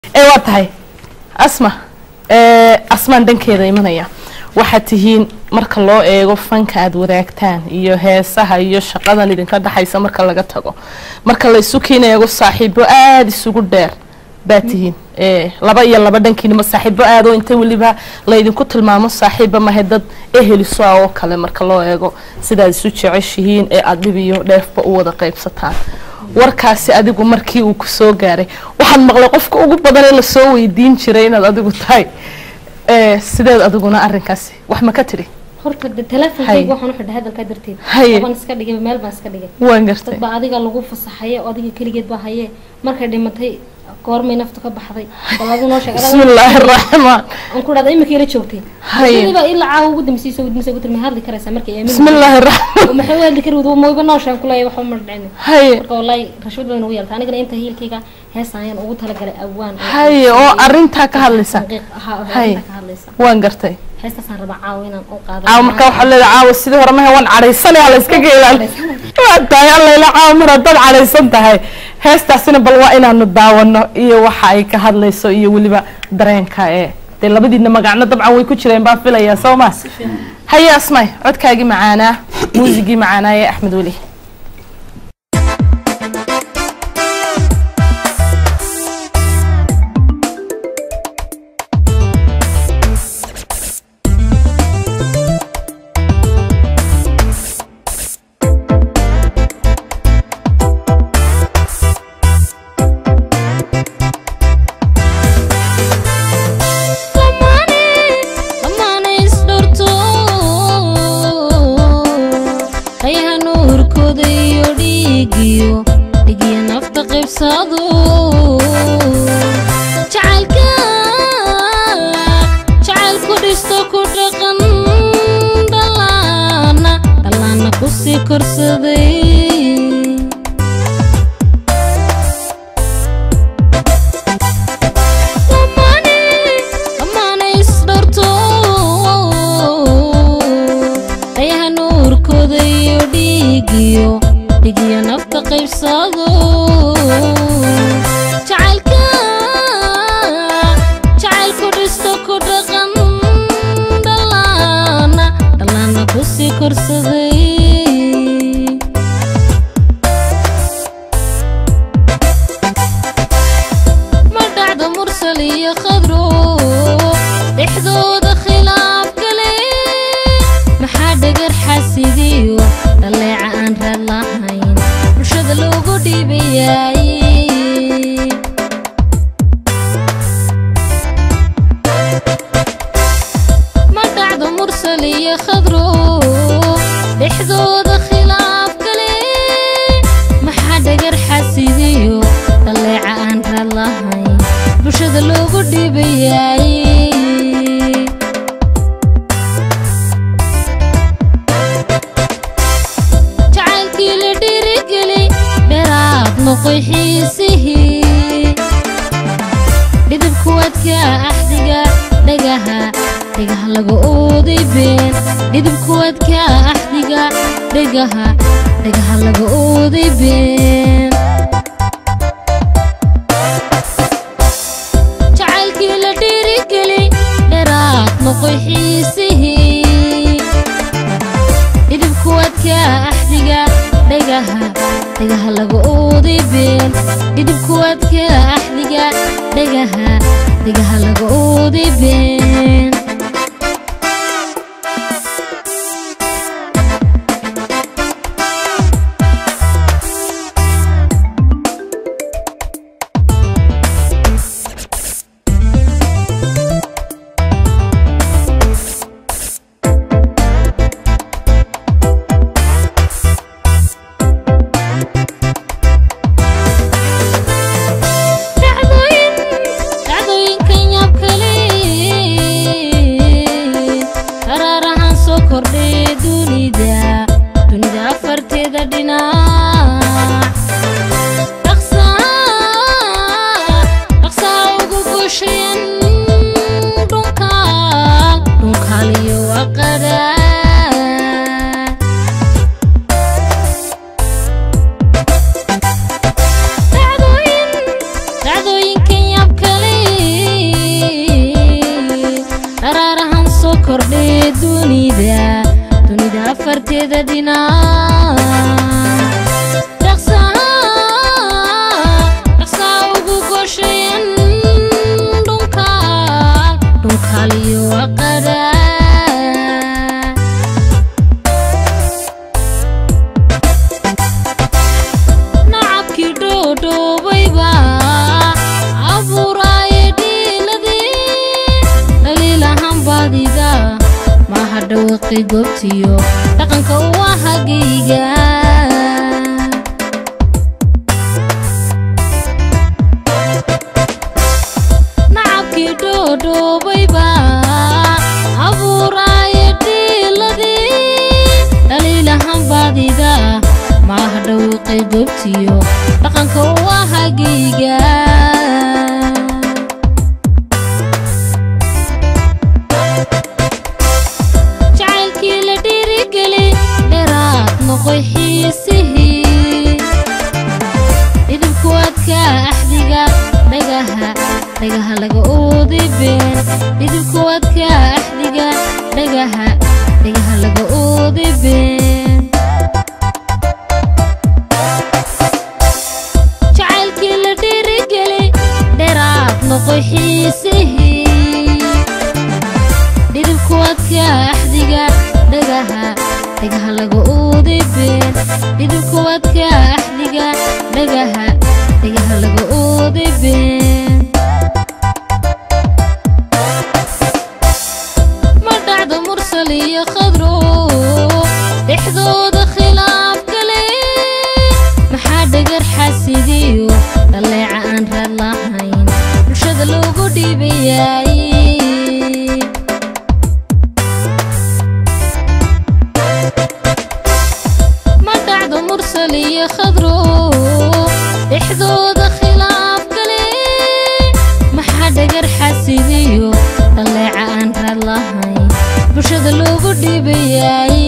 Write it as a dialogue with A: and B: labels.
A: ee waa tahay asma asmaan dhankeeda imanaya waxaad tihiin marka loo eego fanka aad wadaagtaan iyo heesaha iyo shaqadan idinka dhexaysa marka laga tago marka la isu kiin eego saaxiibo aada isugu dheer baa tihiin laba iyo laba dhankiinima saaxiibo aadoo inta weliba laydinku tilmaamo saaxiiba mahe dad eheliso ah oo kale marka loo eego sidaad isu jeceshihiin ee aada dhib iyo dheefba u wada qaybsataan warkaasi adigu markii uu kusoo gaaray waxaad maqlay qofka ugu badan ee lasoo weydiin jiray inaad adigu tahay sideed adiguna arinkaasi wax ma ka tidhi
B: horta de teleefonkayga waxaan u xidhay hadalkaa darteed
A: Haye.
B: baan iska dhigay meel baan iska dhigay
A: waan gartay
B: dad baa adiga lagu fasaxaye oo adiga keligeed baa haye markay dhimatay goormay naftu ka baxday bal adu noo sheeg
A: bismi illaahi araxmaan
B: aan ku dhahda imika ila joogtay
A: Haye.
B: sidii ilaa caawa ugu dambeysay soo gudmisa ugu tilmaay hadli karaysaa markay aamin
A: bismi illaahi araxmaan
B: maxay u hadli kari wada mooyba noo sheeg kuleeya waxba ma dhicin
A: haye
B: marka wallaahi rashwad bayna ugu yeelta anigana inta hiilkayga heesaan ayaan ugu talagalay awaan
A: haye oo arintaa ka hadlaysa
B: Daqiiq ahaa oo
A: Haye.
B: heestaa ka hadlaysa
A: waan gartay
B: heestaasaan rabaa caawa inaan u qaado
A: caawa markaa waxaa leedahay caawa sidii hore mahe waan cadhaysanaya la iska geelaan waa tahay allayla caawa mar haddaad cadhaysan tahay heestaasina bal waa inaanu daawano iyo waxa ay ka hadlayso iyo weliba dareenka ee dee labadiina magacno dabcan way ku jireen baan filayaa soo ma haye asmay codkaagii macaanaa muusigii macaanaa ee axmed weli
C: hayaha nuurkooda iyo dhiigiyo dhigiyo nafta qaybsado jacaylka jacaylku dhisto ku dhaqan dhalaana dhalaana ku sii korsaday ayaha nuurkooda iyo dhiigiyo dhigiyo nafta qaybsado jacaylka jacaylku dhisto ku dhaqan dhalaana dhalaana ku sii korsaday ma dhacdo mursal iyo khadro dhexdooda khilaaf gale maxaa dhagar xasidiyo dhaleeca aan raad lahayn bulshada loogu dhiibayay ma dhacdo mursal iyo khadro dhexdooda khilaaf gale maxaa dhagar xasidiyo dhaleeca aan raad lahayn bulshada loogu dhiibayay jacaylkii la dhiirigeli dheeraad noqoy xiisihii dhidibku wadka axdiga dhagaha dhagaha laga ooday been dhidibku wadka axdiga dhagaha dhagaha laga ooday been jacaylkii la dhiirigeli dheeraad noqoy xiisihii dhidibku wadka axdiga dhagaha dhagaha laga ooday been dhidibku wadka axdiga dhagaha dhagaha laga ooday been dhacdooyin dhacdooyinkan labadeeda dhinac dhaqsaha dhaqsaa ugu goshayan dhunkaal dhunkaal iyo waqada nacabkii dhoodhoobayba abuuraaye dhiiladii dhaliilahan baadida maaha dhawaqi goobtiyo dhaqanka waa hagayga nacabkii dhoodhoobayba abuuraaye dhiiladii dhaliilahan baadida maaha dhawaqi goobtiyo dhaqanka waa hagayga jacaylkii la dhiirigeli dheeraad noqoy xiisihii idinku adka axdiga dhagaha dhagaha laga oodi been idinku adka axdiga dhagaha dhagaha laga oodi been jacaylkii la dhiirigeli dheeraad noqoy xiisihii dhidibku adka axdiga dhagaha dhagaha laga oodi been dhidibku adka axdiga dhagaha dhagaha laga oodi been ma dhacdo mursal iyo khadro dhexdooda khilaaf gale maxaa dhagar xasidiyo dhaleeca aan raad lahayn bulshada loogu dhiibayay ma dhacdo mursal iyo khadro dhexdooda khilaaf gale maxaa dhagar xasidiyo dhaleeca aan raad lahayn bulshada loogu dhiibayay